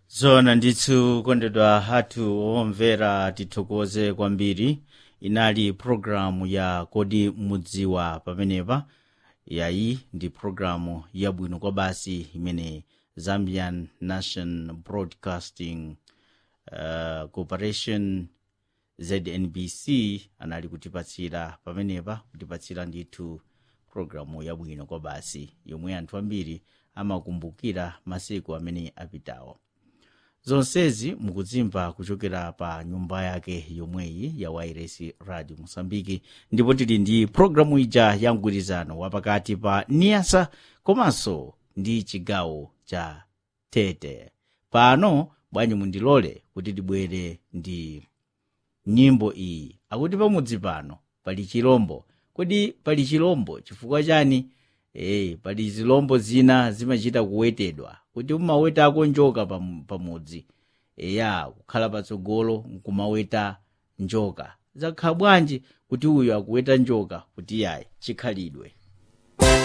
zona ndithu kondedwa athu omvera tithokoze kwambiri inali programu ya kodi mudziwa pamenepa yayi ndi programu yabwino kwa basi imene zambian national broadcasting uh, corporation znbc anali kutipatsira pamenepa kutipatsira ndithu programu yabwino kwa basi yomwe anthu ambiri amakumbukira masiku amene apitawo zonsezi mukudzimva kuchokera pa nyumba yake yomweyi ya wairesi radio mosambiki ndipo tili ndi programu ija ya mgwirizano wapakati pa niasa komanso ndi chigawo cha tete pano bwanji mundilole kuti tibwere ndi nyimbo iyi akuti pamudzi pano pali chilombo kodi pali chilombo chifukwa chani e, pali zilombo zina zimachita kuwetedwa kuti umawetako njoka pam- pamudzi eya kukhala patsogolo nkumaweta njoka zakhala bwanji kuti uyu akuweta njoka kuti yayi chikhalidwe